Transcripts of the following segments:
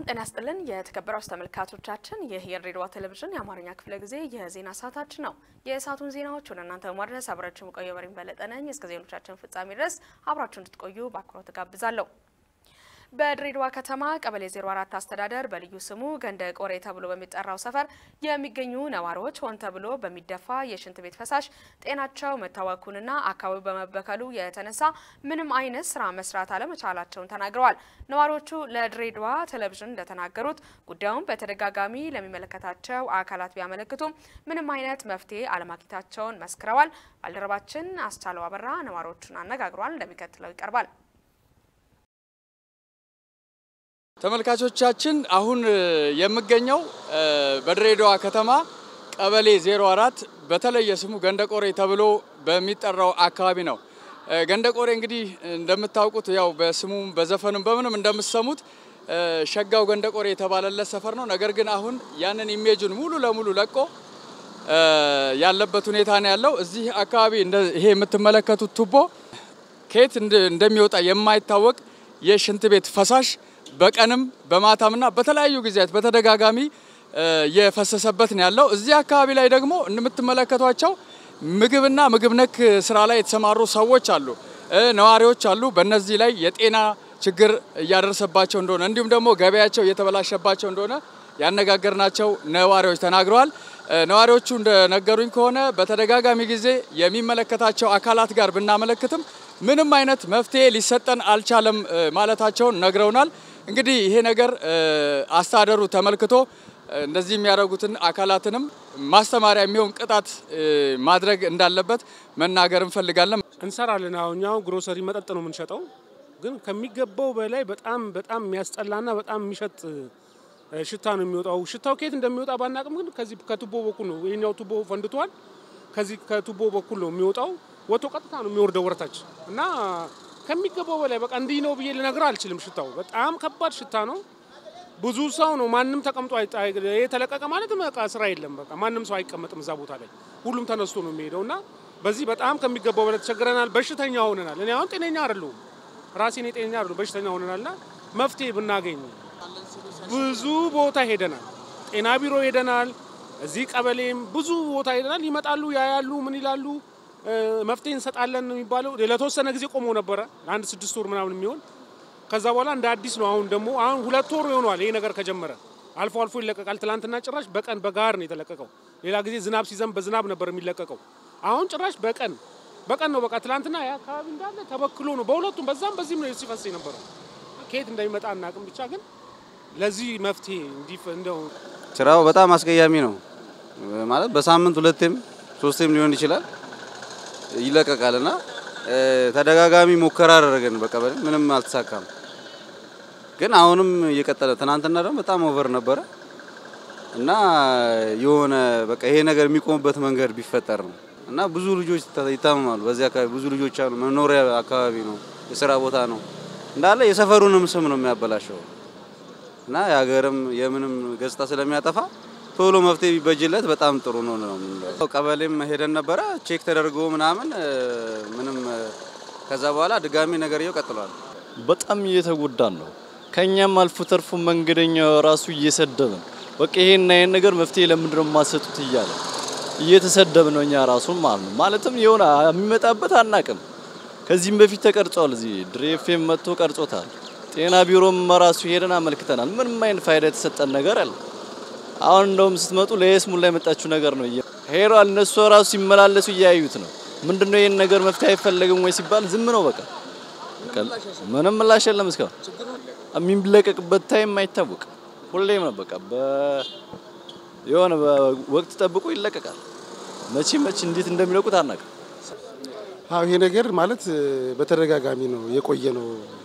ጤና ይስጥልን የተከበራችሁ ተመልካቾቻችን፣ ይህ የድሬዳዋ ቴሌቪዥን የአማርኛ ክፍለ ጊዜ የዜና ሰዓታችን ነው። የሰዓቱን ዜናዎች ወደ እናንተ በማድረስ አብራችሁ የምቆየው በሪም በለጠ ነኝ። እስከ ዜናዎቻችን ፍጻሜ ድረስ አብራችሁ እንድትቆዩ በአክብሮት ጋብዛለሁ። በድሬዳዋ ከተማ ቀበሌ 04 አስተዳደር በልዩ ስሙ ገንደ ቆሬ ተብሎ በሚጠራው ሰፈር የሚገኙ ነዋሪዎች ሆን ተብሎ በሚደፋ የሽንት ቤት ፈሳሽ ጤናቸው መታወኩንና አካባቢው በመበከሉ የተነሳ ምንም አይነት ስራ መስራት አለመቻላቸውን ተናግረዋል። ነዋሪዎቹ ለድሬዳዋ ቴሌቪዥን እንደተናገሩት ጉዳዩን በተደጋጋሚ ለሚመለከታቸው አካላት ቢያመለክቱም ምንም አይነት መፍትሄ አለማግኘታቸውን መስክረዋል። ባልደረባችን አስቻለው አበራ ነዋሪዎቹን አነጋግሯል። እንደሚከተለው ይቀርባል። ተመልካቾቻችን አሁን የምገኘው በድሬዳዋ ከተማ ቀበሌ 04 በተለየ ስሙ ገንደቆሬ ተብሎ በሚጠራው አካባቢ ነው። ገንደቆሬ እንግዲህ እንደምታውቁት ያው በስሙም በዘፈኑም በምንም እንደምትሰሙት ሸጋው ገንደቆሬ የተባለለት ሰፈር ነው። ነገር ግን አሁን ያንን ኢሜጁን ሙሉ ለሙሉ ለቆ ያለበት ሁኔታ ነው ያለው። እዚህ አካባቢ ይሄ የምትመለከቱት ቱቦ ከየት እንደሚወጣ የማይታወቅ የሽንት ቤት ፈሳሽ በቀንም በማታምና በተለያዩ ጊዜያት በተደጋጋሚ የፈሰሰበት ነው ያለው። እዚህ አካባቢ ላይ ደግሞ እንደምትመለከቷቸው ምግብና ምግብ ነክ ስራ ላይ የተሰማሩ ሰዎች አሉ፣ ነዋሪዎች አሉ። በእነዚህ ላይ የጤና ችግር እያደረሰባቸው እንደሆነ እንዲሁም ደግሞ ገበያቸው እየተበላሸባቸው እንደሆነ ያነጋገርናቸው ነዋሪዎች ተናግረዋል። ነዋሪዎቹ እንደነገሩኝ ከሆነ በተደጋጋሚ ጊዜ የሚመለከታቸው አካላት ጋር ብናመለክትም ምንም አይነት መፍትሄ ሊሰጠን አልቻለም ማለታቸውን ነግረውናል። እንግዲህ ይሄ ነገር አስተዳደሩ ተመልክቶ እንደዚህ የሚያደርጉትን አካላትንም ማስተማሪያ የሚሆን ቅጣት ማድረግ እንዳለበት መናገር እንፈልጋለን። እንሰራለን። አሁን እኛው ግሮሰሪ መጠጥ ነው የምንሸጠው፣ ግን ከሚገባው በላይ በጣም በጣም የሚያስጠላና በጣም የሚሸጥ ሽታ ነው የሚወጣው። ሽታው ከየት እንደሚወጣ ባናቅም፣ ግን ከዚህ ከቱቦ በኩል ነው። ይሄኛው ቱቦ ፈንድቷል። ከዚህ ከቱቦ በኩል ነው የሚወጣው። ወጥቶ ቀጥታ ነው የሚወርደው ወረታች እና ከሚገባው በላይ በቃ እንዲህ ነው ብዬ ልነግር አልችልም። ሽታው በጣም ከባድ ሽታ ነው። ብዙ ሰው ነው ማንም ተቀምጦ የተለቀቀ ማለት በቃ ስራ የለም። በቃ ማንም ሰው አይቀመጥም እዛ ቦታ ላይ ሁሉም ተነስቶ ነው የሚሄደው እና በዚህ በጣም ከሚገባው በላይ ተቸግረናል። በሽተኛ ሆነናል። እኔ አሁን ጤነኛ አይደለሁም፣ ራሴን ጤነኛ አይደለሁም፣ በሽተኛ ሆነናል እና መፍትሄ ብናገኝ ብዙ ቦታ ሄደናል። ጤና ቢሮ ሄደናል። እዚህ ቀበሌም ብዙ ቦታ ሄደናል። ይመጣሉ፣ ያያሉ፣ ምን ይላሉ መፍትሄ እንሰጣለን ነው የሚባለው። ለተወሰነ ጊዜ ቆሞ ነበረ ለአንድ ስድስት ወር ምናምን የሚሆን ከዛ በኋላ እንደ አዲስ ነው። አሁን ደግሞ አሁን ሁለት ወር ይሆነዋል ይሄ ነገር ከጀመረ። አልፎ አልፎ ይለቀቃል። ትላንትና ጭራሽ በቀን በጋር ነው የተለቀቀው። ሌላ ጊዜ ዝናብ ሲዘንብ በዝናብ ነበር የሚለቀቀው። አሁን ጭራሽ በቀን በቀን ነው። በቃ ትላንትና ያ አካባቢ እንዳለ ተበክሎ ነው በሁለቱም በዛም በዚህም ነው ሲፈስ የነበረው። ከየት እንደሚመጣ አናውቅም። ብቻ ግን ለዚህ መፍትሄ እንዲህ እንደው ስራው በጣም አስቀያሚ ነው ማለት በሳምንት ሁለቴም ሶስቴም ሊሆን ይችላል ይለቀቃል እና ተደጋጋሚ ሙከራ አደረገን። በቀበሌ ምንም አልተሳካም። ግን አሁንም እየቀጠለ ትናንትና ደግሞ በጣም ኦቨር ነበረ እና የሆነ በቃ ይሄ ነገር የሚቆምበት መንገድ ቢፈጠር ነው እና ብዙ ልጆች ይታመማሉ። በዚህ አካባቢ ብዙ ልጆች አሉ። መኖሪያ አካባቢ ነው፣ የስራ ቦታ ነው እንዳለ የሰፈሩንም ስም ነው የሚያበላሸው እና የሀገርም የምንም ገጽታ ስለሚያጠፋ ቶሎ መፍትሄ ቢበጅለት በጣም ጥሩ ነው ነው። ቀበሌም ሄደን ነበረ ቼክ ተደርጎ ምናምን ምንም ከዛ በኋላ ድጋሚ ነገርየው ቀጥሏል። በጣም እየተጎዳን ነው። ከኛም አልፎ ተርፎ መንገደኛው ራሱ እየሰደብን በቃ ይሄን ይሄን ነገር መፍትሄ ለምንድን ነው የማሰጡት እያለ እየተሰደብን ነው እኛ ራሱ ማለት ነው። ማለትም የሆነ የሚመጣበት አናቅም። ከዚህም በፊት ተቀርጿል። እዚህ ድሬፌም መጥቶ ቀርጾታል። ጤና ቢሮም ራሱ ሄደን አመልክተናል። ምንም አይነት ፋይዳ የተሰጠን ነገር አለ አሁን እንደውም ስትመጡ ለየስሙላ የመጣችሁ ነገር ነው። ሄሯል እነሱ ራሱ ሲመላለሱ እያዩት ነው። ምንድነው ይህን ነገር መፍትሄ አይፈለግም ወይ ሲባል ዝም ነው በቃ ምንም ምላሽ የለም። እስካሁን የሚለቀቅበት ታይም አይታወቅ። ሁሌም ነው በቃ የሆነ ወቅት ጠብቆ ይለቀቃል። መቼ መቼ እንዴት እንደሚለቁት አናውቅም። አዎ ይሄ ነገር ማለት በተደጋጋሚ ነው የቆየ ነው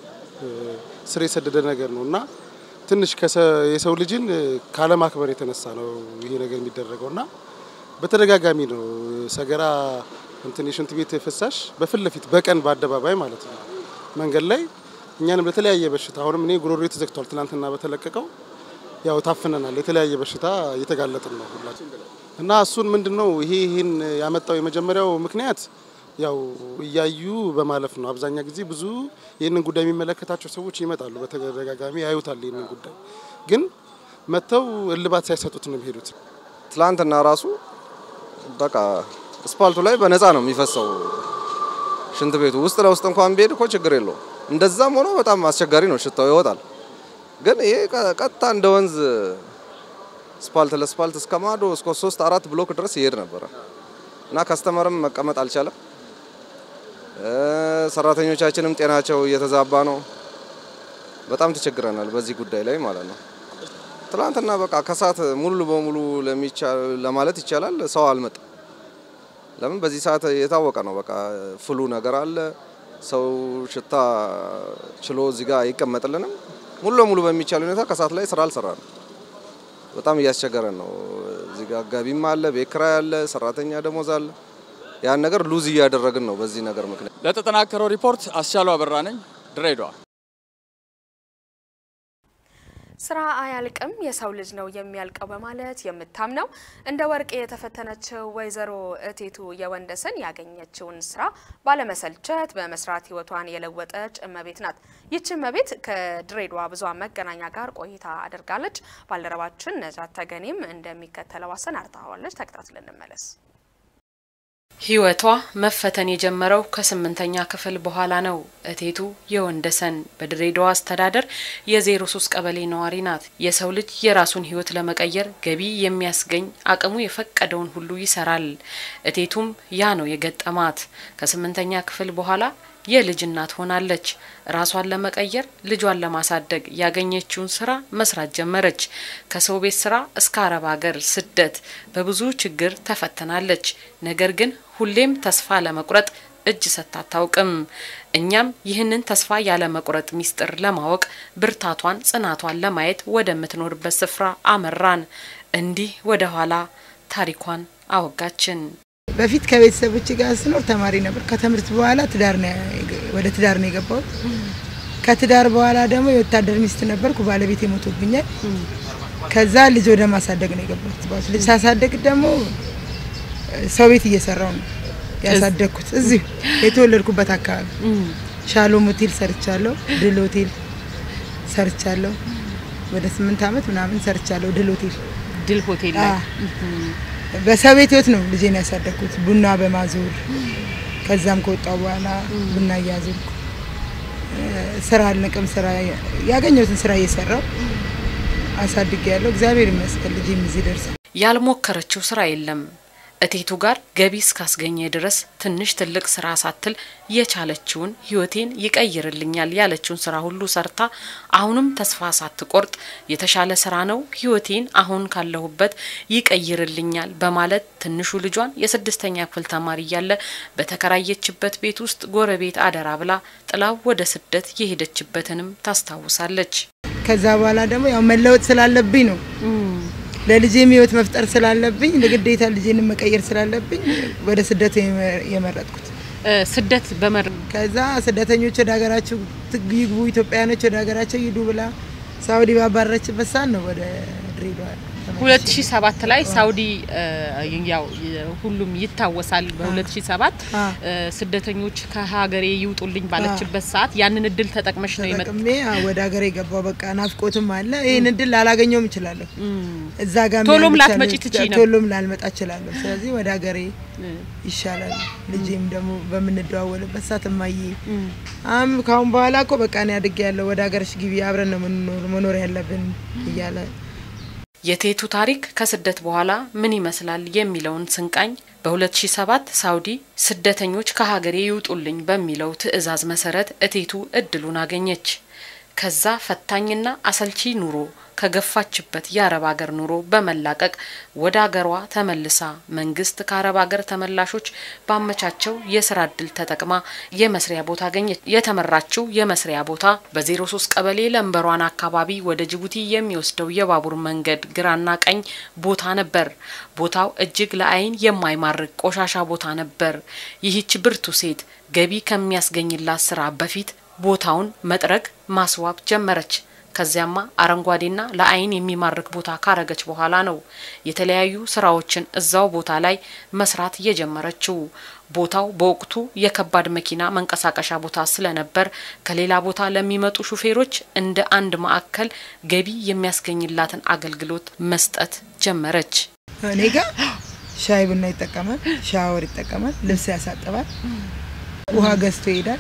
ስር የሰደደ ነገር ነው እና ትንሽ የሰው ልጅን ካለማክበር የተነሳ ነው ይሄ ነገር የሚደረገው እና በተደጋጋሚ ነው ሰገራ እንትን የሽንት ቤት ፍሳሽ በፊት ለፊት በቀን በአደባባይ ማለት ነው መንገድ ላይ እኛንም ለተለያየ በሽታ አሁንም እኔ ጉሮሮ ተዘግቷል። ትናንትና በተለቀቀው ያው ታፍነናል። የተለያየ በሽታ እየተጋለጥን ነው ሁላችን እና እሱን ምንድን ነው ይሄ ይህን ያመጣው የመጀመሪያው ምክንያት ያው እያዩ በማለፍ ነው። አብዛኛ ጊዜ ብዙ ይህንን ጉዳይ የሚመለከታቸው ሰዎች ይመጣሉ፣ በተደጋጋሚ ያዩታል። ይህንን ጉዳይ ግን መጥተው እልባት ሳይሰጡት ነው የሚሄዱት። ትላንትና ራሱ በቃ አስፓልቱ ላይ በነፃ ነው የሚፈሰው ሽንት ቤቱ ውስጥ ለውስጥ እንኳን ቢሄድ እኮ ችግር የለውም። እንደዛም ሆኖ በጣም አስቸጋሪ ነው፣ ሽታው ይወጣል። ግን ይሄ ቀጥታ እንደ ወንዝ ስፓልት ለስፓልት እስከ ማዶ እስከ ሶስት አራት ብሎክ ድረስ ይሄድ ነበረ እና ከስተመርም መቀመጥ አልቻለም። ሰራተኞቻችንም ጤናቸው እየተዛባ ነው። በጣም ተቸግረናል በዚህ ጉዳይ ላይ ማለት ነው። ትላንትና በቃ ከሰዓት ሙሉ በሙሉ ለማለት ይቻላል ሰው አልመጣም። ለምን በዚህ ሰዓት የታወቀ ነው። በቃ ፍሉ ነገር አለ። ሰው ሽታ ችሎ እዚህ ጋር አይቀመጥልንም። ሙሉ ለሙሉ በሚቻል ሁኔታ ከሰዓት ላይ ስራ አልሰራንም። በጣም እያስቸገረን ነው። እዚህ ጋር ገቢም አለ፣ ቤት ኪራይ አለ፣ ሰራተኛ ደሞዝ አለ። ያን ነገር ሉዝ እያደረግን ነው በዚህ ነገር ምክንያት። ለተጠናከረው ሪፖርት አስቻሉ አበራ ነኝ ድሬዳዋ። ስራ አያልቅም የሰው ልጅ ነው የሚያልቀው በማለት የምታምነው እንደ ወርቅ የተፈተነችው ወይዘሮ እቴቱ የወንደሰን ያገኘችውን ስራ ባለመሰልቸት በመስራት ህይወቷን የለወጠች እመቤት ናት። ይህች እመቤት ከድሬዳዋ ብዙኃን መገናኛ ጋር ቆይታ አድርጋለች። ባልደረባችን ነጃት ተገኔም እንደሚከተለው አሰናድታዋለች። ተከታትለን እንመለስ። ህይወቷ መፈተን የጀመረው ከስምንተኛ ክፍል በኋላ ነው። እቴቱ የወንደሰን በድሬዳዋ አስተዳደር የዜሮ ሶስት ቀበሌ ነዋሪ ናት። የሰው ልጅ የራሱን ህይወት ለመቀየር ገቢ የሚያስገኝ አቅሙ የፈቀደውን ሁሉ ይሰራል። እቴቱም ያ ነው የገጠማት። ከስምንተኛ ክፍል በኋላ የልጅ እናት ሆናለች። ራሷን ለመቀየር ልጇን ለማሳደግ ያገኘችውን ስራ መስራት ጀመረች። ከሰው ቤት ስራ እስከ አረብ ሀገር ስደት በብዙ ችግር ተፈትናለች። ነገር ግን ሁሌም ተስፋ ለመቁረጥ እጅ ሰጥታ አታውቅም። እኛም ይህንን ተስፋ ያለ መቁረጥ ሚስጥር ለማወቅ ብርታቷን፣ ጽናቷን ለማየት ወደምትኖርበት ስፍራ አመራን። እንዲህ ወደ ኋላ ታሪኳን አወጋችን። በፊት ከቤተሰቦች ጋር ስኖር ተማሪ ነበር። ከትምህርት በኋላ ትዳር ነው ወደ ትዳር ነው የገባሁት። ከትዳር በኋላ ደግሞ የወታደር ሚስት ነበርኩ። ባለቤት ሞቶብኛል። ከዛ ልጅ ወደ ማሳደግ ነው የገባሁት። ልጅ ሳሳደግ ደግሞ ሰው ቤት እየሰራው ነው ያሳደግኩት። እዚሁ የተወለድኩበት አካባቢ ሻሎም ሆቴል ሰርቻለሁ። ድል ሆቴል ሰርቻለሁ። ወደ ስምንት አመት ምናምን ሰርቻለሁ። ድል ሆቴል ድል ሆቴል ላይ በሰው ቤት ህይወት ነው ልጄን ያሳደግኩት፣ ቡና በማዞር ከዛም ከወጣው በኋላ ቡና እያዞርኩ ስራ አልንቅም። ስራ ያገኘሁትን ስራ እየሰራው አሳድጌ ያለው እግዚአብሔር ይመስገን ልጄም እዚህ ደርሷል። ያልሞከረችው ስራ የለም። እቴቱ ጋር ገቢ እስካስገኘ ድረስ ትንሽ ትልቅ ስራ ሳትል የቻለችውን ህይወቴን ይቀይርልኛል ያለችውን ስራ ሁሉ ሰርታ አሁንም ተስፋ ሳትቆርጥ የተሻለ ስራ ነው ህይወቴን አሁን ካለሁበት ይቀይርልኛል በማለት ትንሹ ልጇን የስድስተኛ ክፍል ተማሪ እያለ በተከራየችበት ቤት ውስጥ ጎረቤት አደራ ብላ ጥላው ወደ ስደት የሄደችበትንም ታስታውሳለች። ከዛ በኋላ ደግሞ ያው መለወጥ ስላለብኝ ነው ለልጄም ህይወት መፍጠር ስላለብኝ ለግዴታ ልጄን መቀየር ስላለብኝ ወደ ስደት የመረጥኩት። ስደት በመር ከዛ ስደተኞች ወደ ሀገራቸው ይግቡ፣ ኢትዮጵያውያኖች ወደ ሀገራቸው ይሂዱ ብላ ሳውዲ ባባረረችበት ሰዓት ነው ወደ ድሬዳዋ 2007 ላይ ሳውዲ ያው ሁሉም ይታወሳል። በ2007 ስደተኞች ከሀገሬ ይውጡልኝ ባለችበት ሰዓት ያንን እድል ተጠቅመሽ ነው የመጣ ተጠቅሜ ወደ ሀገሬ የገባው። በቃ ናፍቆትም አለ። ይህን እድል ላላገኘውም እችላለሁ። እዛ ጋር ቶሎም ላትመጪ ትችይ ነበር። ቶሎም ላልመጣ እችላለሁ። ስለዚህ ወደ ሀገሬ ይሻላል። ልጄም ደግሞ በምንደዋወልበት ሰዓት እማዬ አም ካሁን በኋላ እኮ በቃ እኔ አድጌያለሁ፣ ወደ ሀገርሽ ግቢ፣ አብረን ነው መኖር ያለብን እያለ የቴቱ ታሪክ ከስደት በኋላ ምን ይመስላል የሚለውን ስንቃኝ በ2007 ሳውዲ ስደተኞች ከሀገሬ ይውጡልኝ በሚለው ትዕዛዝ መሰረት እቴቱ እድሉን አገኘች። ከዛ ፈታኝና አሰልቺ ኑሮ ከገፋችበት የአረብ ሀገር ኑሮ በመላቀቅ ወደ ሀገሯ ተመልሳ መንግስት ከአረብ ሀገር ተመላሾች ባመቻቸው የስራ እድል ተጠቅማ የመስሪያ ቦታ አገኘች። የተመራችው የመስሪያ ቦታ በ03 ቀበሌ ለንበሯን አካባቢ ወደ ጅቡቲ የሚወስደው የባቡር መንገድ ግራና ቀኝ ቦታ ነበር። ቦታው እጅግ ለአይን የማይማርክ ቆሻሻ ቦታ ነበር። ይህች ብርቱ ሴት ገቢ ከሚያስገኝላት ስራ በፊት ቦታውን መጥረግ ማስዋብ ጀመረች። ከዚያማ አረንጓዴና ለአይን የሚማርክ ቦታ ካረገች በኋላ ነው የተለያዩ ስራዎችን እዛው ቦታ ላይ መስራት የጀመረችው። ቦታው በወቅቱ የከባድ መኪና መንቀሳቀሻ ቦታ ስለነበር ከሌላ ቦታ ለሚመጡ ሹፌሮች እንደ አንድ ማዕከል ገቢ የሚያስገኝላትን አገልግሎት መስጠት ጀመረች። እኔ ጋር ሻይ ቡና ይጠቀማል፣ ሻወር ይጠቀማል፣ ልብስ ያሳጥባል፣ ውሃ ገዝቶ ይሄዳል።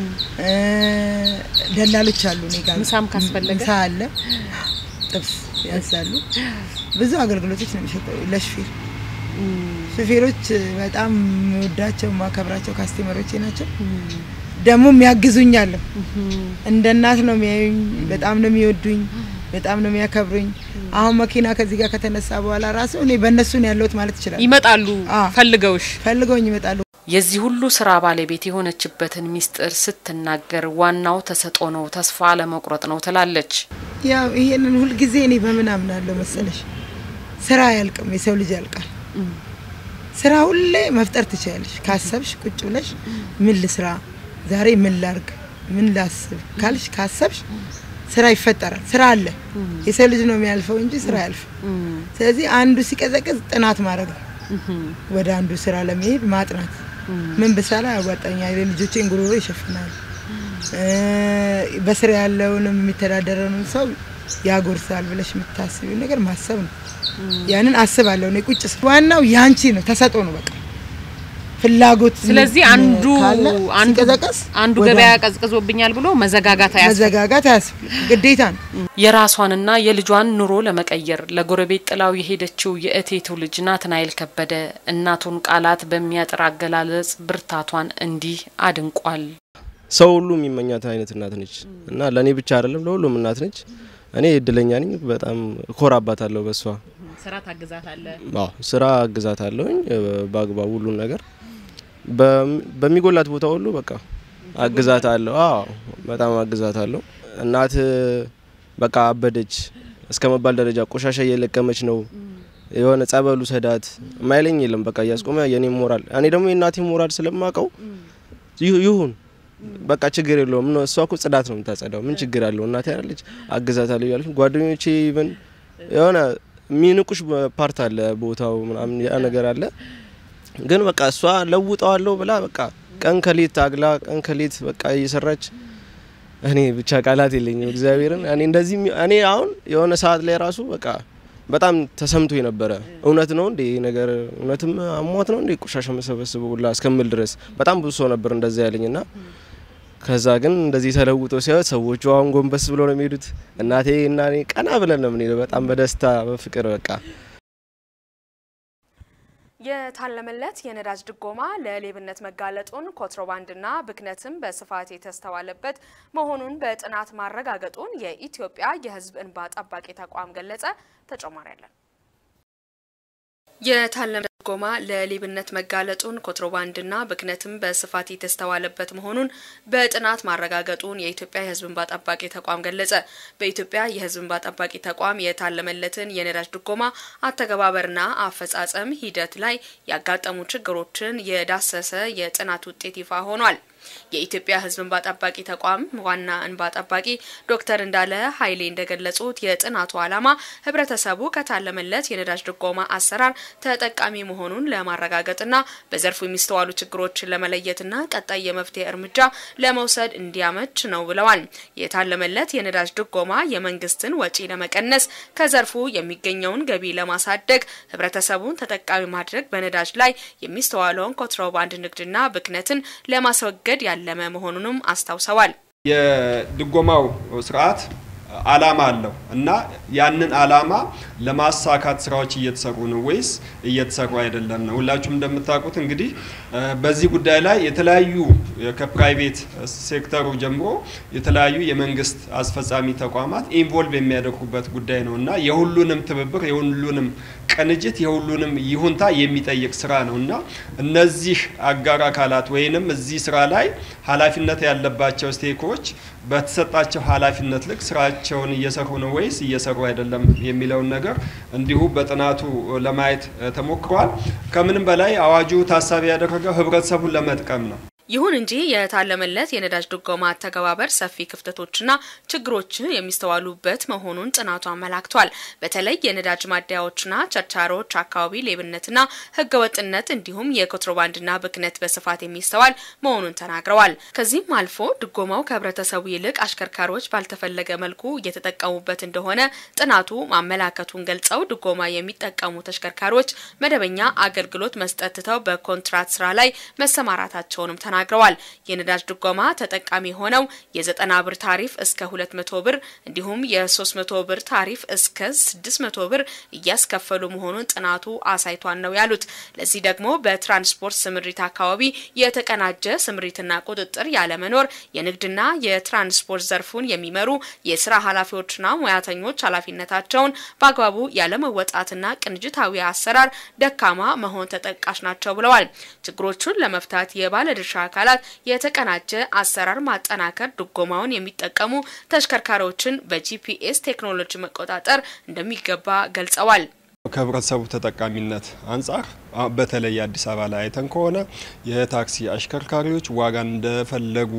ደላሎች አሉ እኔ ጋር ምሳም ካስፈለገ ምሳ አለ፣ ጥብስ ያዛሉ። ብዙ አገልግሎቶች ነው የሚሰጠው ለሹፌር። ሹፌሮች በጣም የምወዳቸው የማከብራቸው ካስቴመሮቼ ናቸው። ደግሞ የሚያግዙኛል። እንደ እናት ነው የሚያዩኝ። በጣም ነው የሚወዱኝ። በጣም ነው የሚያከብሩኝ። አሁን መኪና ከዚህ ጋር ከተነሳ በኋላ ራሱ እኔ በእነሱ ነው ያለሁት ማለት ይችላል። ይመጣሉ ፈልገውሽ ፈልገውኝ ይመጣሉ። የዚህ ሁሉ ስራ ባለቤት የሆነችበትን ሚስጥር ስትናገር ዋናው ተሰጦ ነው፣ ተስፋ አለመቁረጥ ነው ትላለች። ያው ይሄንን ሁልጊዜ እኔ በምን አምናለሁ መሰለሽ፣ ስራ አያልቅም፣ የሰው ልጅ ያልቃል። ስራ ሁሌ መፍጠር ትችላለሽ ካሰብሽ፣ ቁጭ ብለሽ ምን ልስራ ዛሬ ምን ላርግ ምን ላስብ ካልሽ ካሰብሽ ስራ ይፈጠራል። ስራ አለ። የሰው ልጅ ነው የሚያልፈው እንጂ ስራ ያልፍ። ስለዚህ አንዱ ሲቀዘቅዝ ጥናት ማድረግ ነው። ወደ አንዱ ስራ ለመሄድ ማጥናት ምን ብሰራ ያዋጣኛል፣ የልጆቼን ጉሮሮ ይሸፍናል፣ በስራ ያለውንም የሚተዳደረውን ሰው ያጎርሳል ብለሽ የምታስቢው ነገር ማሰብ ነው። ያንን አስባለሁ እኔ ቁጭ ስል ዋናው ያንቺ ነው፣ ተሰጦ ነው በቃ ፍላጎት ስለዚህ አንዱ ካለ አንዱ ሲቀዘቅዝ አንዱ ወደ ገበያ ቀዝቅዞብኛል ብሎ መዘጋጋት አያስፈልግም። መዘጋጋት አያስፈልግም፣ ግዴታ ነው። የራሷንና የልጇን ኑሮ ለመቀየር ለጎረቤት ጥላው የሄደችው የእቴቱ ልጅ ናትናኤል ከበደ እናቱን ቃላት በሚያጥር አገላለጽ ብርታቷን እንዲህ አድንቋል። ሰው ሁሉ የሚመኛት አይነት እናት ነች እና ለእኔ ብቻ አይደለም ለሁሉም እናት ነች። እኔ እድለኛ ነኝ። በጣም እኮራባታለሁ በሷ ስራ ታግዛታለህ። አዎ ስራ አግዛታለሁኝ በአግባቡ ሁሉን ነገር በሚጎላት ቦታ ሁሉ በቃ አግዛታለሁ። አዎ በጣም አግዛታለሁ። እናት በቃ አበደች እስከ መባል ደረጃ ቆሻሻ እየለቀመች ነው የሆነ ጸበሉ ሰዳት ማይለኝ የለም። በቃ እያስቆመ የኔ ሞራል እኔ ደግሞ የእናቴ ሞራል ስለማቀው ይሁን በቃ ችግር የለውም። ነው እሷ እኮ ጽዳት ነው የምታጸዳው። ምን ችግር አለው? እናቴ ያለች አግዛታለሁ እያለች ጓደኞቼ ኢቨን የሆነ የሚንቁሽ ፓርት አለ ቦታው ምናምን ያ ነገር አለ። ግን በቃ እሷ ለውጠዋለሁ ብላ በቃ ቀን ከሌት ታግላ ቀን ከሌት በቃ እየሰራች እኔ ብቻ ቃላት የለኝም። እግዚአብሔርን እኔ እንደዚህ እኔ አሁን የሆነ ሰዓት ላይ ራሱ በቃ በጣም ተሰምቶ የነበረ እውነት ነው እንዴ ነገር እውነትም አሟት ነው እንዴ ቆሻሻ መሰበስበው ሁላ እስከምል ድረስ በጣም ብዙ ሰው ነበር እንደዛ ያለኝና ከዛ ግን እንደዚህ ተለውጦ ሲያዩት ሰዎቹ አሁን ጎንበስ ብሎ ነው የሚሄዱት። እናቴ እና እኔ ቀና ብለን ነው የምንሄደው በጣም በደስታ በፍቅር በቃ የታለመለት የነዳጅ ድጎማ ለሌብነት መጋለጡን ኮንትሮባንድና ብክነትም በስፋት የተስተዋለበት መሆኑን በጥናት ማረጋገጡን የኢትዮጵያ የሕዝብ እንባ ጠባቂ ተቋም ገለጸ። ተጨማሪ አለን። የታለመለት ድጎማ ለሌብነት መጋለጡን ኮንትሮባንድና ብክነትም በስፋት የተስተዋለበት መሆኑን በጥናት ማረጋገጡን የኢትዮጵያ የሕዝብ እንባ ጠባቂ ተቋም ገለጸ። በኢትዮጵያ የሕዝብ እንባ ጠባቂ ተቋም የታለመለትን የነዳጅ ድጎማ አተገባበርና አፈጻጸም ሂደት ላይ ያጋጠሙ ችግሮችን የዳሰሰ የጥናት ውጤት ይፋ ሆኗል። የኢትዮጵያ ሕዝብ እንባ ጠባቂ ተቋም ዋና እንባ ጠባቂ ዶክተር እንዳለ ኃይሌ እንደገለጹት የጥናቱ ዓላማ ህብረተሰቡ ከታለመለት የነዳጅ ድጎማ አሰራር ተጠቃሚ መሆኑን ለማረጋገጥና በዘርፉ የሚስተዋሉ ችግሮችን ለመለየትና ቀጣይ የመፍትሄ እርምጃ ለመውሰድ እንዲያመች ነው ብለዋል። የታለመለት የነዳጅ ድጎማ የመንግስትን ወጪ ለመቀነስ ከዘርፉ የሚገኘውን ገቢ ለማሳደግ ህብረተሰቡን ተጠቃሚ ማድረግ በነዳጅ ላይ የሚስተዋለውን ኮንትሮባንድ ንግድና ብክነትን ለማስወገድ ያለመ መሆኑንም አስታውሰዋል። የድጎማው ስርዓት አላማ አለው እና ያንን አላማ ለማሳካት ስራዎች እየተሰሩ ነው ወይስ እየተሰሩ አይደለም ነው። ሁላችሁም እንደምታውቁት እንግዲህ በዚህ ጉዳይ ላይ የተለያዩ ከፕራይቬት ሴክተሩ ጀምሮ የተለያዩ የመንግስት አስፈጻሚ ተቋማት ኢንቮልቭ የሚያደርጉበት ጉዳይ ነው እና የሁሉንም ትብብር የሁሉንም ቅንጅት የሁሉንም ይሁንታ የሚጠይቅ ስራ ነው እና እነዚህ አጋር አካላት ወይንም እዚህ ስራ ላይ ኃላፊነት ያለባቸው ስቴኮች በተሰጣቸው ኃላፊነት ልክ ስራቸውን እየሰሩ ነው ወይስ እየሰሩ አይደለም የሚለውን ነገር እንዲሁ በጥናቱ ለማየት ተሞክሯል። ከምንም በላይ አዋጁ ታሳቢ ያደረገው ህብረተሰቡን ለመጥቀም ነው። ይሁን እንጂ የታለመለት የነዳጅ ድጎማ አተገባበር ሰፊ ክፍተቶችና ችግሮች የሚስተዋሉበት መሆኑን ጥናቱ አመላክቷል። በተለይ የነዳጅ ማደያዎችና ቸርቻሮች አካባቢ ሌብነትና ህገወጥነት እንዲሁም የኮንትሮባንድና ብክነት በስፋት የሚስተዋል መሆኑን ተናግረዋል። ከዚህም አልፎ ድጎማው ከህብረተሰቡ ይልቅ አሽከርካሪዎች ባልተፈለገ መልኩ እየተጠቀሙበት እንደሆነ ጥናቱ ማመላከቱን ገልጸው ድጎማ የሚጠቀሙ ተሽከርካሪዎች መደበኛ አገልግሎት መስጠት ትተው በኮንትራት ስራ ላይ መሰማራታቸውንም ተናግረዋል። ተናግረዋል። የነዳጅ ድጎማ ተጠቃሚ ሆነው የ90 ብር ታሪፍ እስከ 200 ብር እንዲሁም የ300 ብር ታሪፍ እስከ 600 ብር እያስከፈሉ መሆኑን ጥናቱ አሳይቷን ነው ያሉት። ለዚህ ደግሞ በትራንስፖርት ስምሪት አካባቢ የተቀናጀ ስምሪትና ቁጥጥር ያለመኖር፣ የንግድና የትራንስፖርት ዘርፉን የሚመሩ የስራ ኃላፊዎችና ሙያተኞች ኃላፊነታቸውን በአግባቡ ያለመወጣትና ቅንጅታዊ አሰራር ደካማ መሆን ተጠቃሽ ናቸው ብለዋል። ችግሮቹን ለመፍታት የባለድርሻ አካላት የተቀናጀ አሰራር ማጠናከር፣ ድጎማውን የሚጠቀሙ ተሽከርካሪዎችን በጂፒኤስ ቴክኖሎጂ መቆጣጠር እንደሚገባ ገልጸዋል። ከህብረተሰቡ ተጠቃሚነት አንጻር በተለይ አዲስ አበባ ላይ አይተን ከሆነ የታክሲ አሽከርካሪዎች ዋጋን እንደፈለጉ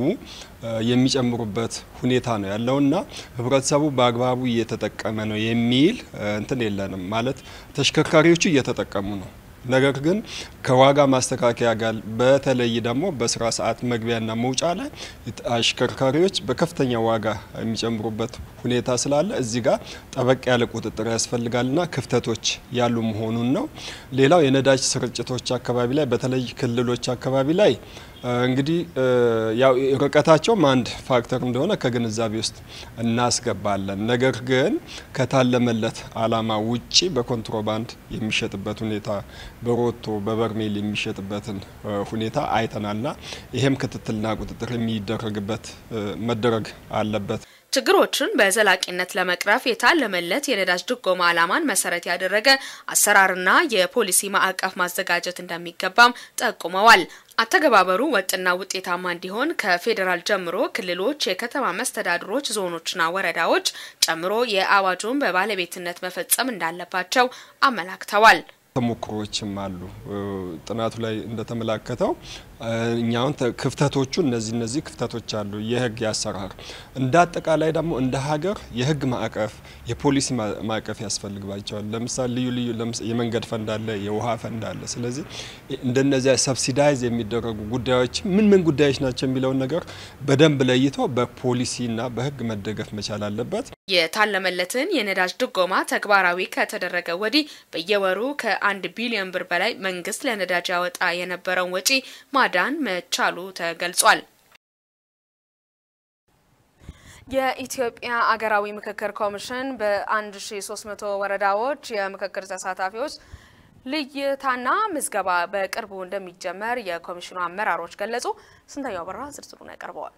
የሚጨምሩበት ሁኔታ ነው ያለውና ህብረተሰቡ በአግባቡ እየተጠቀመ ነው የሚል እንትን የለንም። ማለት ተሽከርካሪዎቹ እየተጠቀሙ ነው ነገር ግን ከዋጋ ማስተካከያ ጋር በተለይ ደግሞ በስራ ሰዓት መግቢያና መውጫ ላይ አሽከርካሪዎች በከፍተኛ ዋጋ የሚጨምሩበት ሁኔታ ስላለ እዚህ ጋር ጠበቅ ያለ ቁጥጥር ያስፈልጋልና ክፍተቶች ያሉ መሆኑን ነው። ሌላው የነዳጅ ስርጭቶች አካባቢ ላይ በተለይ ክልሎች አካባቢ ላይ እንግዲህ ያው ርቀታቸውም አንድ ፋክተር እንደሆነ ከግንዛቤ ውስጥ እናስገባለን። ነገር ግን ከታለመለት ዓላማ ውጪ በኮንትሮባንድ የሚሸጥበት ሁኔታ በሮቶ በበርሜል የሚሸጥበትን ሁኔታ አይተናልና ይሄም ክትትልና ቁጥጥር የሚደረግበት መደረግ አለበት። ችግሮችን በዘላቂነት ለመቅረፍ የታለመለት የነዳጅ ድጎማ ዓላማን መሰረት ያደረገ አሰራርና የፖሊሲ ማዕቀፍ ማዘጋጀት እንደሚገባም ጠቁመዋል። አተገባበሩ ወጥና ውጤታማ እንዲሆን ከፌዴራል ጀምሮ ክልሎች፣ የከተማ መስተዳድሮች፣ ዞኖችና ወረዳዎች ጨምሮ የአዋጁን በባለቤትነት መፈጸም እንዳለባቸው አመላክተዋል። ተሞክሮዎችም አሉ። ጥናቱ ላይ እንደተመላከተው እኛውን ክፍተቶቹ እነዚህ እነዚህ ክፍተቶች አሉ። የህግ ያሰራር እንደ አጠቃላይ ደግሞ እንደ ሀገር የህግ ማዕቀፍ የፖሊሲ ማዕቀፍ ያስፈልግባቸዋል። ለምሳሌ ልዩ ልዩ የመንገድ ፈንድ አለ፣ የውሃ ፈንድ አለ። ስለዚህ እንደነዚያ ሰብሲዳይዝ የሚደረጉ ጉዳዮች ምን ምን ጉዳዮች ናቸው የሚለውን ነገር በደንብ ለይቶ በፖሊሲና በህግ መደገፍ መቻል አለበት። የታለመለትን የነዳጅ ድጎማ ተግባራዊ ከተደረገ ወዲህ በየወሩ ከአንድ ቢሊዮን ብር በላይ መንግስት ለነዳጅ ያወጣ የነበረውን ወጪ ማዳን መቻሉ ተገልጿል። የኢትዮጵያ አገራዊ ምክክር ኮሚሽን በ1300 ወረዳዎች የምክክር ተሳታፊዎች ልይታና ምዝገባ በቅርቡ እንደሚጀመር የኮሚሽኑ አመራሮች ገለጹ። ስንታየው አበራ ዝርዝሩን ያቀርበዋል።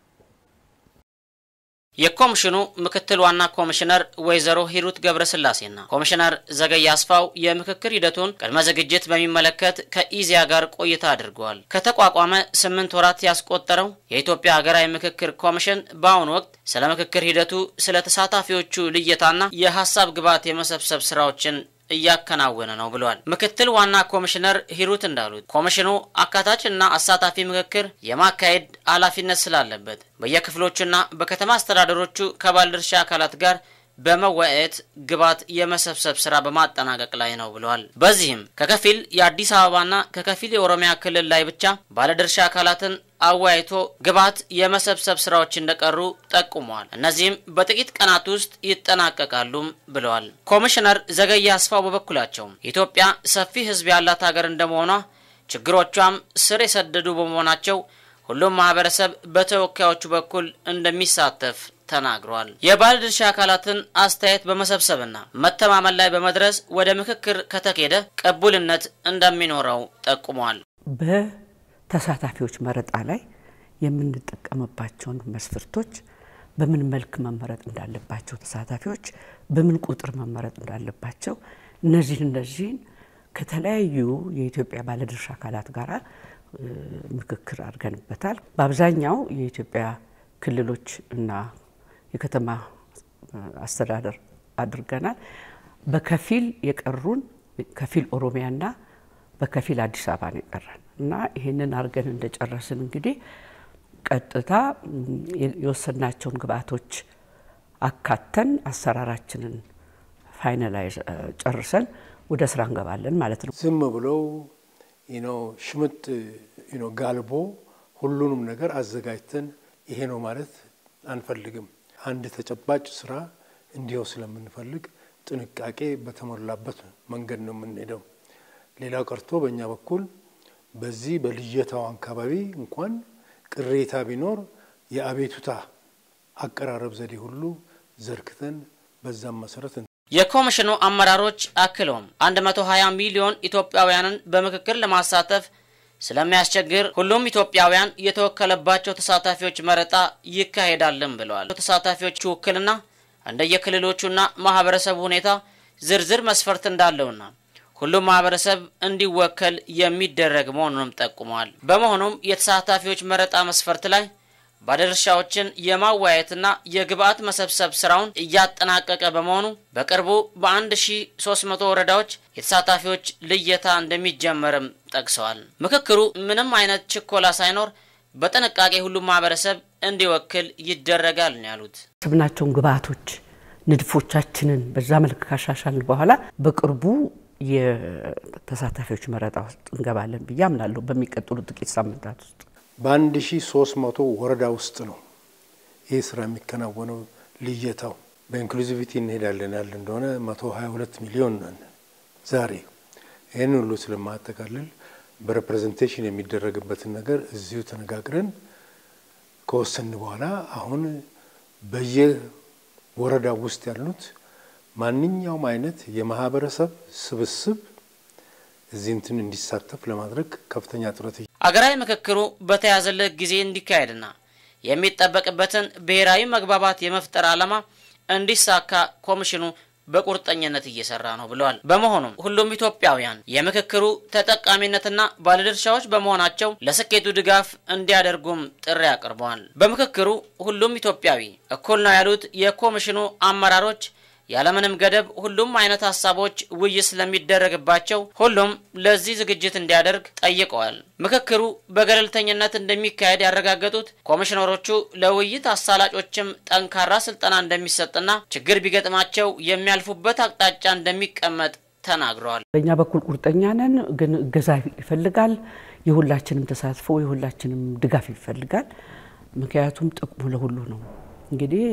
የኮሚሽኑ ምክትል ዋና ኮሚሽነር ወይዘሮ ሂሩት ገብረስላሴና ኮሚሽነር ዘገየ አስፋው የምክክር ሂደቱን ቅድመ ዝግጅት በሚመለከት ከኢዚያ ጋር ቆይታ አድርገዋል። ከተቋቋመ ስምንት ወራት ያስቆጠረው የኢትዮጵያ ሀገራዊ ምክክር ኮሚሽን በአሁኑ ወቅት ስለ ምክክር ሂደቱ፣ ስለ ተሳታፊዎቹ ልየታና የሀሳብ ግብዓት የመሰብሰብ ስራዎችን እያከናወነ ነው ብለዋል። ምክትል ዋና ኮሚሽነር ሂሩት እንዳሉት ኮሚሽኑ አካታች እና አሳታፊ ምክክር የማካሄድ ኃላፊነት ስላለበት በየክፍሎቹና በከተማ አስተዳደሮቹ ከባለድርሻ አካላት ጋር በመወያየት ግብዓት የመሰብሰብ ስራ በማጠናቀቅ ላይ ነው ብለዋል። በዚህም ከከፊል የአዲስ አበባና ከከፊል የኦሮሚያ ክልል ላይ ብቻ ባለድርሻ አካላትን አወያይቶ ግብዓት የመሰብሰብ ስራዎች እንደቀሩ ጠቁመዋል። እነዚህም በጥቂት ቀናት ውስጥ ይጠናቀቃሉም ብለዋል። ኮሚሽነር ዘገየ አስፋው በበኩላቸው ኢትዮጵያ ሰፊ ሕዝብ ያላት ሀገር እንደመሆኗ ችግሮቿም ስር የሰደዱ በመሆናቸው ሁሉም ማህበረሰብ በተወካዮቹ በኩል እንደሚሳተፍ ተናግሯል። የባለድርሻ አካላትን አስተያየት በመሰብሰብና መተማመን ላይ በመድረስ ወደ ምክክር ከተኬደ ቅቡልነት እንደሚኖረው ጠቁሟል። በተሳታፊዎች መረጣ ላይ የምንጠቀምባቸውን መስፈርቶች በምን መልክ መመረጥ እንዳለባቸው፣ ተሳታፊዎች በምን ቁጥር መመረጥ እንዳለባቸው እነዚህን እነዚህን ከተለያዩ የኢትዮጵያ ባለድርሻ አካላት ጋር ምክክር አድርገንበታል። በአብዛኛው የኢትዮጵያ ክልሎች እና የከተማ አስተዳደር አድርገናል። በከፊል የቀሩን ከፊል ኦሮሚያና በከፊል አዲስ አበባ ነው የቀረን እና ይህንን አድርገን እንደጨረስን እንግዲህ ቀጥታ የወሰናቸውን ግብአቶች አካተን አሰራራችንን ፋይናላይዝ ጨርሰን ወደ ስራ እንገባለን ማለት ነው። ዝም ብለው ሽምጥ ጋልቦ ሁሉንም ነገር አዘጋጅተን ይሄ ነው ማለት አንፈልግም። አንድ ተጨባጭ ስራ እንዲሁ ስለምንፈልግ ጥንቃቄ በተሞላበት መንገድ ነው የምንሄደው። ሌላው ቀርቶ በእኛ በኩል በዚህ በልየታው አካባቢ እንኳን ቅሬታ ቢኖር የአቤቱታ አቀራረብ ዘዴ ሁሉ ዘርግተን በዛም መሰረት የኮሚሽኑ አመራሮች አክለውም 120 ሚሊዮን ኢትዮጵያውያንን በምክክር ለማሳተፍ ስለሚያስቸግር ሁሉም ኢትዮጵያውያን የተወከለባቸው ተሳታፊዎች መረጣ ይካሄዳልን ብለዋል። ተሳታፊዎቹ ውክልና እንደየክልሎቹና ማህበረሰቡ ሁኔታ ዝርዝር መስፈርት እንዳለውና ሁሉም ማህበረሰብ እንዲወከል የሚደረግ መሆኑንም ጠቁመዋል። በመሆኑም የተሳታፊዎች መረጣ መስፈርት ላይ ባለድርሻዎችን የማወያየትና የግብአት መሰብሰብ ስራውን እያጠናቀቀ በመሆኑ በቅርቡ በ1300 ወረዳዎች የተሳታፊዎች ልየታ እንደሚጀመርም ጠቅሰዋል። ምክክሩ ምንም አይነት ችኮላ ሳይኖር በጥንቃቄ ሁሉም ማህበረሰብ እንዲወክል ይደረጋል ነው ያሉት። ስብናቸውን ግብአቶች ንድፎቻችንን በዛ መልክ ካሻሻልን በኋላ በቅርቡ የተሳታፊዎች መረጣ ውስጥ እንገባለን ብዬ አምናለሁ። በሚቀጥሉ ጥቂት ሳምንታት ውስጥ በአንድ ሺ ሶስት መቶ ወረዳ ውስጥ ነው ይህ ስራ የሚከናወነው። ልየታው በኢንክሉዚቪቲ እንሄዳለን ያለ እንደሆነ መቶ ሀያ ሁለት ሚሊዮን ነን ዛሬ። ይህን ሁሉ ስለማጠቃልል በሬፕሬዘንቴሽን የሚደረግበትን ነገር እዚሁ ተነጋግረን ከወሰን በኋላ አሁን በየወረዳ ውስጥ ያሉት ማንኛውም አይነት የማህበረሰብ ስብስብ እዚህ እንትን እንዲሳተፍ ለማድረግ ከፍተኛ ጥረት አገራዊ ምክክሩ በተያዘለት ጊዜ እንዲካሄድና የሚጠበቅበትን ብሔራዊ መግባባት የመፍጠር ዓላማ እንዲሳካ ኮሚሽኑ በቁርጠኝነት እየሰራ ነው ብለዋል። በመሆኑም ሁሉም ኢትዮጵያውያን የምክክሩ ተጠቃሚነትና ባለድርሻዎች በመሆናቸው ለስኬቱ ድጋፍ እንዲያደርጉም ጥሪ አቅርበዋል። በምክክሩ ሁሉም ኢትዮጵያዊ እኩል ነው ያሉት የኮሚሽኑ አመራሮች ያለምንም ገደብ ሁሉም አይነት ሀሳቦች ውይይት ስለሚደረግባቸው ሁሉም ለዚህ ዝግጅት እንዲያደርግ ጠይቀዋል። ምክክሩ በገለልተኝነት እንደሚካሄድ ያረጋገጡት ኮሚሽነሮቹ ለውይይት አሳላጮችም ጠንካራ ስልጠና እንደሚሰጥና ችግር ቢገጥማቸው የሚያልፉበት አቅጣጫ እንደሚቀመጥ ተናግረዋል። በእኛ በኩል ቁርጠኛ ነን፣ ግን እገዛ ይፈልጋል። የሁላችንም ተሳትፎ የሁላችንም ድጋፍ ይፈልጋል። ምክንያቱም ጥቅሙ ለሁሉ ነው። እንግዲህ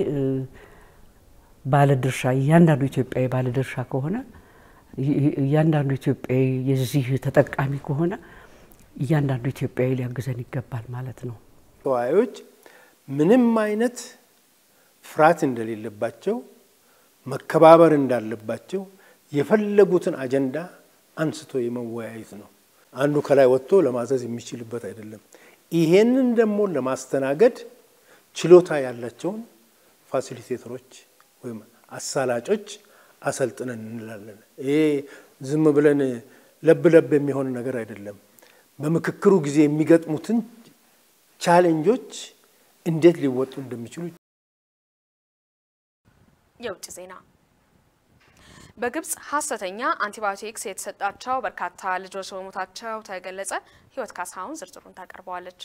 ባለድርሻ እያንዳንዱ ኢትዮጵያዊ ባለድርሻ ከሆነ እያንዳንዱ ኢትዮጵያዊ የዚህ ተጠቃሚ ከሆነ እያንዳንዱ ኢትዮጵያዊ ሊያግዘን ይገባል ማለት ነው። ተወያዮች ምንም አይነት ፍርሃት እንደሌለባቸው፣ መከባበር እንዳለባቸው የፈለጉትን አጀንዳ አንስቶ የመወያየት ነው። አንዱ ከላይ ወጥቶ ለማዘዝ የሚችልበት አይደለም። ይሄንን ደግሞ ለማስተናገድ ችሎታ ያላቸውን ፋሲሊቴተሮች ወይም አሳላጮች አሰልጥነን እንላለን። ይሄ ዝም ብለን ለብ ለብ የሚሆን ነገር አይደለም። በምክክሩ ጊዜ የሚገጥሙትን ቻሌንጆች እንዴት ሊወጡ እንደሚችሉ የውጭ ዜና በግብጽ ሀሰተኛ አንቲባዮቲክስ የተሰጣቸው በርካታ ልጆች መሞታቸው ተገለጸ። ህይወት ካሳሁን ዝርዝሩን ታቀርበዋለች።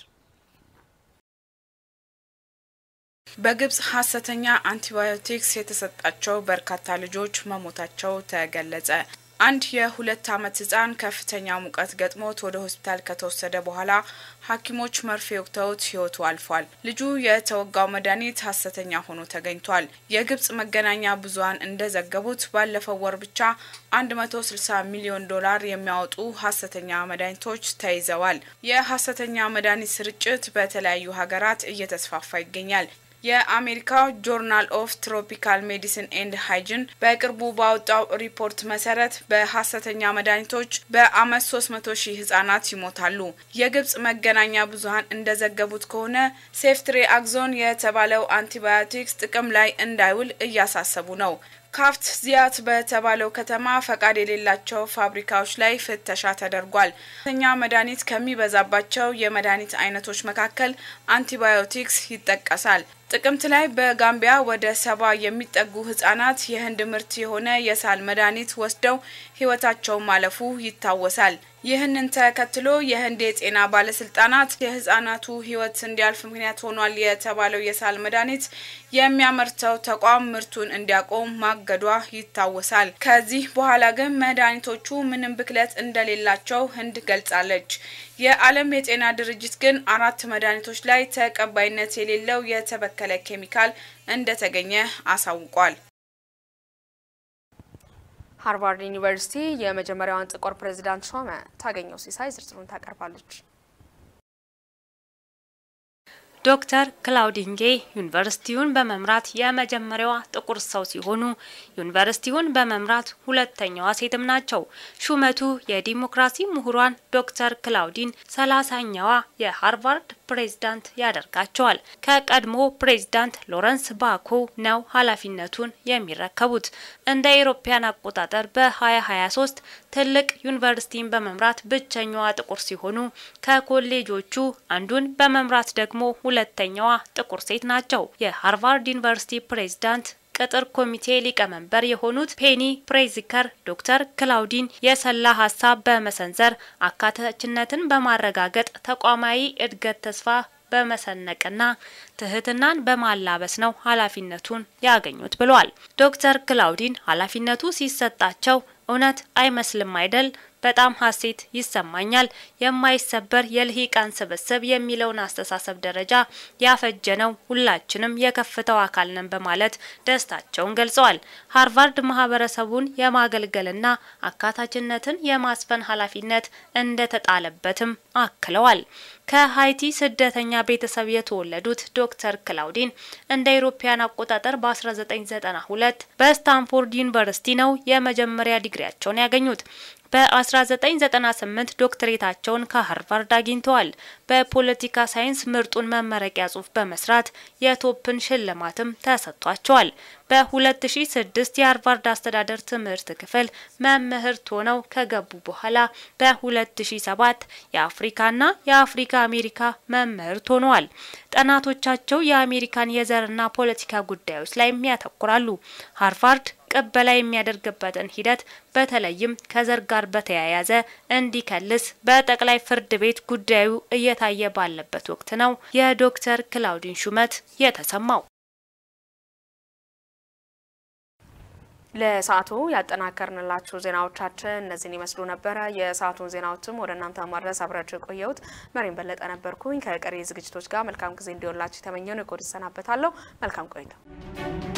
በግብጽ ሀሰተኛ አንቲባዮቲክስ የተሰጣቸው በርካታ ልጆች መሞታቸው ተገለጸ። አንድ የሁለት ዓመት ህጻን ከፍተኛ ሙቀት ገጥሞት ወደ ሆስፒታል ከተወሰደ በኋላ ሐኪሞች መርፌ ወቅተውት ህይወቱ አልፏል። ልጁ የተወጋው መድኃኒት ሀሰተኛ ሆኖ ተገኝቷል። የግብጽ መገናኛ ብዙኃን እንደዘገቡት ባለፈው ወር ብቻ 160 ሚሊዮን ዶላር የሚያወጡ ሀሰተኛ መድኃኒቶች ተይዘዋል። የሀሰተኛ መድኃኒት ስርጭት በተለያዩ ሀገራት እየተስፋፋ ይገኛል። የአሜሪካው ጆርናል ኦፍ ትሮፒካል ሜዲሲን ኤንድ ሃይጅን በቅርቡ ባወጣው ሪፖርት መሰረት በሀሰተኛ መድኃኒቶች በአመት 300 ሺህ ህጻናት ይሞታሉ። የግብጽ መገናኛ ብዙኃን እንደዘገቡት ከሆነ ሴፍትሬ አግዞን የተባለው አንቲባዮቲክስ ጥቅም ላይ እንዳይውል እያሳሰቡ ነው። ካፍት ዚያት በተባለው ከተማ ፈቃድ የሌላቸው ፋብሪካዎች ላይ ፍተሻ ተደርጓል። ተኛ መድኃኒት ከሚበዛባቸው የመድኃኒት አይነቶች መካከል አንቲባዮቲክስ ይጠቀሳል። ጥቅምት ላይ በጋምቢያ ወደ ሰባ የሚጠጉ ህጻናት የህንድ ምርት የሆነ የሳል መድኃኒት ወስደው ህይወታቸው ማለፉ ይታወሳል። ይህንን ተከትሎ የህንድ የጤና ባለስልጣናት የህጻናቱ ህይወት እንዲያልፍ ምክንያት ሆኗል የተባለው የሳል መድኃኒት የሚያመርተው ተቋም ምርቱን እንዲያቆም ማገዷ ይታወሳል። ከዚህ በኋላ ግን መድኃኒቶቹ ምንም ብክለት እንደሌላቸው ህንድ ገልጻለች። የዓለም የጤና ድርጅት ግን አራት መድኃኒቶች ላይ ተቀባይነት የሌለው የተበከለ ኬሚካል እንደተገኘ አሳውቋል። ሃርቫርድ ዩኒቨርሲቲ የመጀመሪያዋን ጥቁር ፕሬዝዳንት ሾመ። ታገኘው ሲሳይ ዝርዝሩን ታቀርባለች። ዶክተር ክላውዲንጌ ዩኒቨርሲቲውን በመምራት የመጀመሪያዋ ጥቁር ሰው ሲሆኑ ዩኒቨርሲቲውን በመምራት ሁለተኛዋ ሴትም ናቸው። ሹመቱ የዲሞክራሲ ምሁሯን ዶክተር ክላውዲን ሰላሳኛዋ የሃርቫርድ ፕሬዝዳንት ያደርጋቸዋል። ከቀድሞ ፕሬዝዳንት ሎረንስ ባኮ ነው ኃላፊነቱን የሚረከቡት። እንደ አውሮፓውያን አቆጣጠር በ2023 ትልቅ ዩኒቨርሲቲን በመምራት ብቸኛዋ ጥቁር ሲሆኑ ከኮሌጆቹ አንዱን በመምራት ደግሞ ሁለተኛዋ ጥቁር ሴት ናቸው። የሃርቫርድ ዩኒቨርሲቲ ፕሬዝዳንት ቅጥር ኮሚቴ ሊቀመንበር የሆኑት ፔኒ ፕሬዚከር ዶክተር ክላውዲን የሰላ ሀሳብ በመሰንዘር አካታችነትን በማረጋገጥ ተቋማዊ እድገት ተስፋ በመሰነቅና ትህትናን በማላበስ ነው ኃላፊነቱን ያገኙት ብለዋል። ዶክተር ክላውዲን ኃላፊነቱ ሲሰጣቸው እውነት አይመስልም አይደል? በጣም ሀሴት ይሰማኛል። የማይሰበር የልሂቃን ስብስብ የሚለውን አስተሳሰብ ደረጃ ያፈጀነው ሁላችንም የከፍተው አካል ነን በማለት ደስታቸውን ገልጸዋል። ሃርቫርድ ማህበረሰቡን የማገልገልና አካታችነትን የማስፈን ኃላፊነት እንደተጣለበትም አክለዋል። ከሀይቲ ስደተኛ ቤተሰብ የተወለዱት ዶክተር ክላውዲን እንደ አውሮፓውያን አቆጣጠር በ1992 በስታንፎርድ ዩኒቨርሲቲ ነው የመጀመሪያ ዲግሪያቸውን ያገኙት። በ1998 ዶክትሬታቸውን ከሃርቫርድ አግኝተዋል። በፖለቲካ ሳይንስ ምርጡን መመረቂያ ጽሑፍ በመስራት የቶፕን ሽልማትም ተሰጥቷቸዋል። በ2006 የሃርቫርድ አስተዳደር ትምህርት ክፍል መምህርት ሆነው ከገቡ በኋላ በ2007 የአፍሪካና የአፍሪካ አሜሪካ መምህርት ሆነዋል። ጥናቶቻቸው የአሜሪካን የዘርና ፖለቲካ ጉዳዮች ላይ ያተኩራሉ። ሃርቫርድ ቅበላ የሚያደርግበትን ሂደት በተለይም ከዘር ጋር በተያያዘ እንዲከልስ በጠቅላይ ፍርድ ቤት ጉዳዩ እየታየ ባለበት ወቅት ነው የዶክተር ክላውዲን ሹመት የተሰማው። ለሰዓቱ ያጠናከርንላችሁ ዜናዎቻችን እነዚህን ይመስሉ ነበረ። የሰዓቱን ዜናዎችም ወደ እናንተ ማድረስ አብራችሁ የቆየሁት መሪን በለጠ ነበርኩኝ። ከቀሪ ዝግጅቶች ጋር መልካም ጊዜ እንዲሆንላችሁ የተመኘው ነው። ኮድ እሰናበታለሁ። መልካም ቆይታ